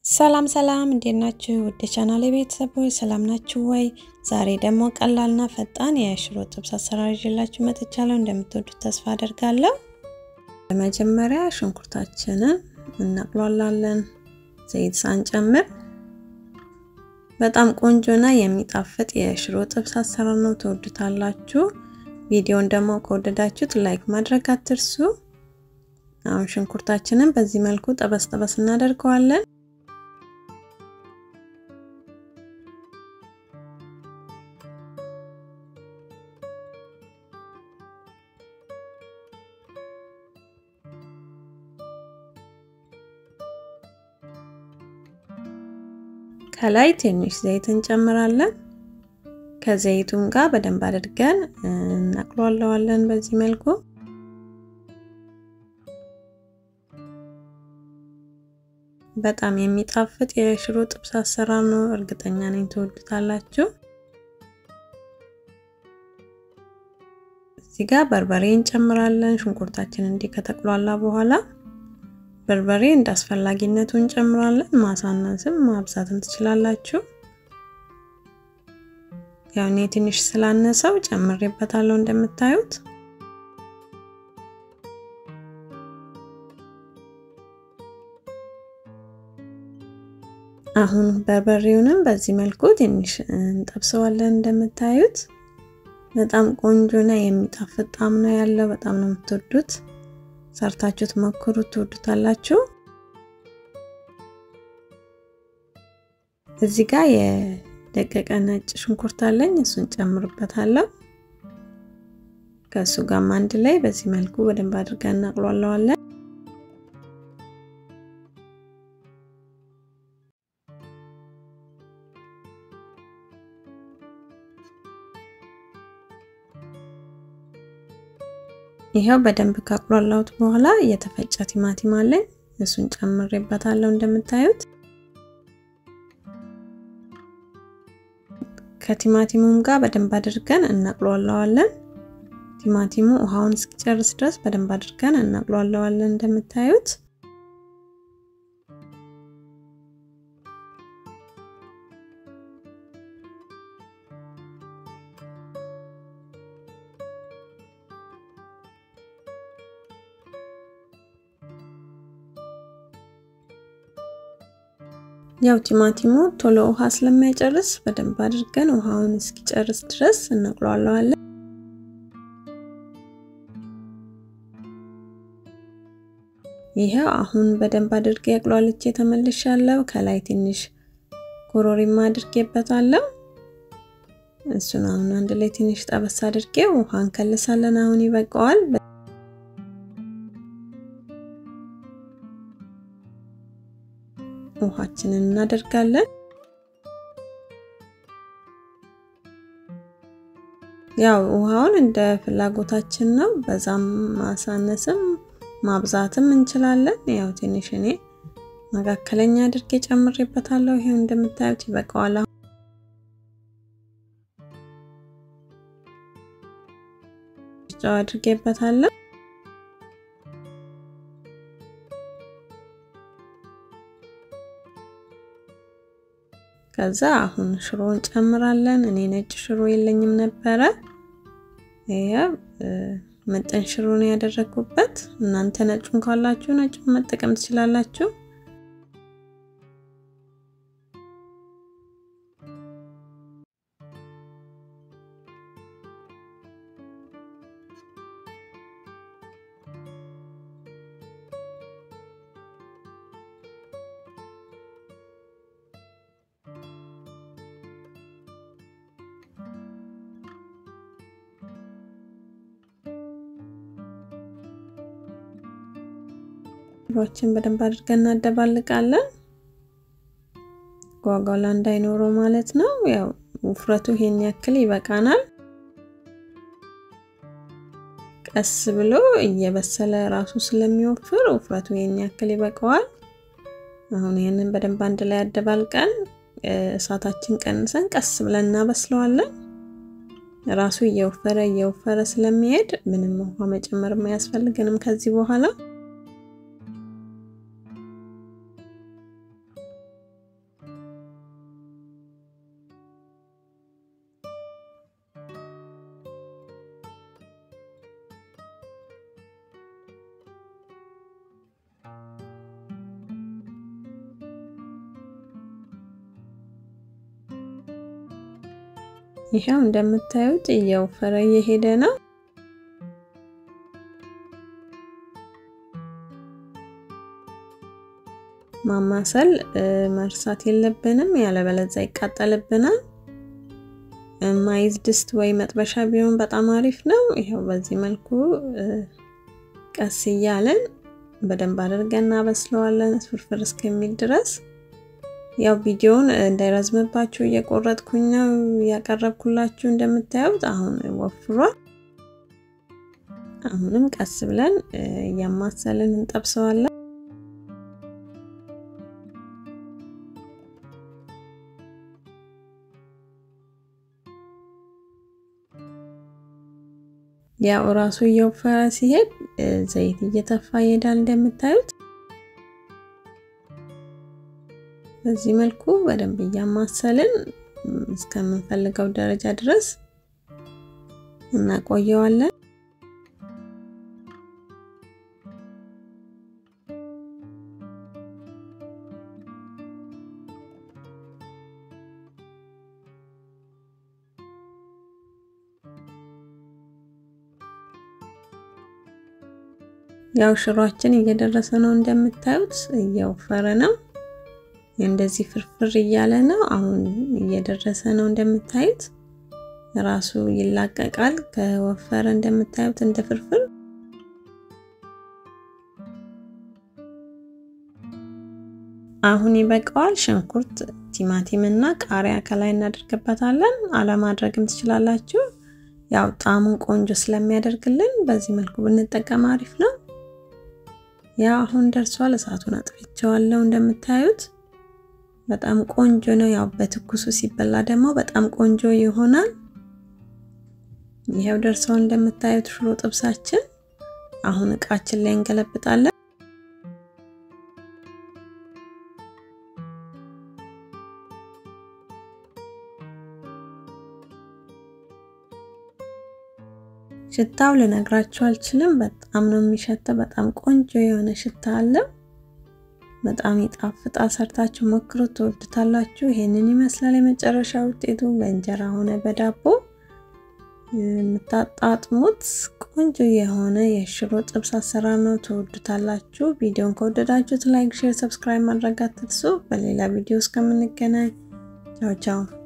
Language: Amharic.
ሰላም ሰላም፣ እንዴት ናችሁ? ውድ ቻናሌ ቤተሰቦች ሰላም ናችሁ ወይ? ዛሬ ደግሞ ቀላልና ፈጣን የሽሮ ጥብስ አሰራር ይዤላችሁ መጥቻለሁ። እንደምትወዱት ተስፋ አደርጋለሁ። በመጀመሪያ ሽንኩርታችንን እናቅሏላለን፣ ዘይት ሳንጨምር። በጣም ቆንጆና የሚጣፍጥ የሽሮ ጥብስ አሰራር ነው፣ ትወዱታላችሁ። ቪዲዮን ደግሞ ከወደዳችሁት ላይክ ማድረግ አትርሱ። አሁን ሽንኩርታችንን በዚህ መልኩ ጠበስ ጠበስ እናደርገዋለን። ከላይ ትንሽ ዘይት እንጨምራለን። ከዘይቱም ጋር በደንብ አድርገን እናቅሏለዋለን በዚህ መልኩ በጣም የሚጣፍጥ የሽሮ ጥብስ አሰራር ነው። እርግጠኛ ነኝ ትወዱታላችሁ። እዚህ ጋር በርበሬ እንጨምራለን። ሽንኩርታችን እንዲህ ከተቅሏላ በኋላ በርበሬ እንደ አስፈላጊነቱ እንጨምራለን። ማሳነስም ማብዛትም ትችላላችሁ። ያው እኔ ትንሽ ስላነሰው ጨምሬበታለሁ እንደምታዩት አሁን በርበሬውንም በዚህ መልኩ ትንሽ እንጠብሰዋለን። እንደምታዩት በጣም ቆንጆና የሚጣፍጥ ጣዕም ነው ያለው። በጣም ነው የምትወዱት። ሰርታችሁት ሞክሩት፣ ትወዱታላችሁ። እዚህ ጋር የደቀቀ ነጭ ሽንኩርት አለኝ፣ እሱን ጨምርበታለሁ። ከእሱ ጋርም አንድ ላይ በዚህ መልኩ በደንብ አድርገን እናቅሏለዋለን። ይኸው በደንብ ካቁላላሁት በኋላ የተፈጨ ቲማቲም አለኝ እሱን ጨምሬበታለሁ። እንደምታዩት ከቲማቲሙም ጋር በደንብ አድርገን እናቅሏለዋለን። ቲማቲሙ ውሃውን እስኪጨርስ ድረስ በደንብ አድርገን እናቅሏለዋለን። እንደምታዩት ያው ቲማቲሙ ቶሎ ውሃ ስለማይጨርስ በደንብ አድርገን ውሃውን እስኪጨርስ ድረስ እናቅሏለዋለን። ይሄው አሁን በደንብ አድርጌ አቅሏልቼ ተመልሻለሁ። ከላይ ትንሽ ኮሮሪማ አድርጌበታለሁ። እሱን አሁን አንድ ላይ ትንሽ ጠበስ አድርጌ ውሃ እንከልሳለን። አሁን ይበቃዋል። ውሃችንን እናደርጋለን። ያው ውሃውን እንደ ፍላጎታችን ነው። በዛም ማሳነስም ማብዛትም እንችላለን። ያው ትንሽ እኔ መካከለኛ አድርጌ ጨምሬበታለሁ። ይሄው እንደምታዩት ይበቃዋል። ጨው አድርጌበታለሁ። ከዛ አሁን ሽሮን ጨምራለን። እኔ ነጭ ሽሮ የለኝም ነበረ። ይሄ መጠን ሽሮ ነው ያደረኩበት። እናንተ ነጩን ካላችሁ ነጩን መጠቀም ትችላላችሁ። ሽሮችን በደንብ አድርገን እናደባልቃለን። ጓጓላ እንዳይኖረው ማለት ነው። ያው ውፍረቱ ይሄን ያክል ይበቃናል። ቀስ ብሎ እየበሰለ ራሱ ስለሚወፍር ውፍረቱ ይሄን ያክል ይበቃዋል። አሁን ይህንን በደንብ አንድ ላይ አደባልቀን እሳታችን ቀንሰን ቀስ ብለን እናበስለዋለን። ራሱ እየወፈረ እየወፈረ ስለሚሄድ ምንም ውሃ መጨመር አያስፈልገንም ከዚህ በኋላ ይኸው እንደምታዩት እየወፈረ እየሄደ ነው። ማማሰል መርሳት የለብንም፣ ያለበለዚያ ይቃጠልብናል። ማይዝ ድስት ወይ መጥበሻ ቢሆን በጣም አሪፍ ነው። ይኸው በዚህ መልኩ ቀስ እያለን በደንብ አድርገን እናበስለዋለን ፍርፍር እስከሚል ድረስ። ያው ቪዲዮውን እንዳይረዝምባችሁ እየቆረጥኩኝ ነው ያቀረብኩላችሁ። እንደምታዩት አሁን ወፍሯል። አሁንም ቀስ ብለን እያማሰልን እንጠብሰዋለን። ያው እራሱ እየወፈረ ሲሄድ ዘይት እየተፋ ይሄዳል። እንደምታዩት በዚህ መልኩ በደንብ እያማሰልን እስከምንፈልገው ደረጃ ድረስ እናቆየዋለን። ያው ሽሯችን እየደረሰ ነው። እንደምታዩት እየወፈረ ነው። እንደዚህ ፍርፍር እያለ ነው። አሁን እየደረሰ ነው። እንደምታዩት ራሱ ይላቀቃል ከወፈረ። እንደምታዩት እንደ ፍርፍር አሁን ይበቃዋል። ሽንኩርት፣ ቲማቲም እና ቃሪያ ከላይ እናደርግበታለን። አለማድረግም ትችላላችሁ። ያው ጣዕሙን ቆንጆ ስለሚያደርግልን በዚህ መልኩ ብንጠቀም አሪፍ ነው። ያው አሁን ደርሷል። እሳቱን አጥፍቼዋለሁ። እንደምታዩት በጣም ቆንጆ ነው። ያው በትኩሱ ሲበላ ደግሞ በጣም ቆንጆ ይሆናል። ይሄው ደርሷል። እንደምታዩት ሽሮ ጥብሳችን አሁን እቃችን ላይ እንገለብጣለን። ሽታው ልነግራችሁ አልችልም። በጣም ነው የሚሸተው። በጣም ቆንጆ የሆነ ሽታ አለው። በጣም ይጣፍጣል። ሰርታችሁ ሞክሩት፣ ትወዱታላችሁ። ይሄንን ይመስላል የመጨረሻ ውጤቱ። በእንጀራ ሆነ በዳቦ የምታጣጥሙት ቆንጆ የሆነ የሽሮ ጥብስ አሰራር ነው። ትወዱታላችሁ። ቪዲዮን ከወደዳችሁት ላይክ፣ ሼር፣ ሰብስክራይብ ማድረግ አትርሱ። በሌላ ቪዲዮ እስከምንገናኝ ቻው ቻው።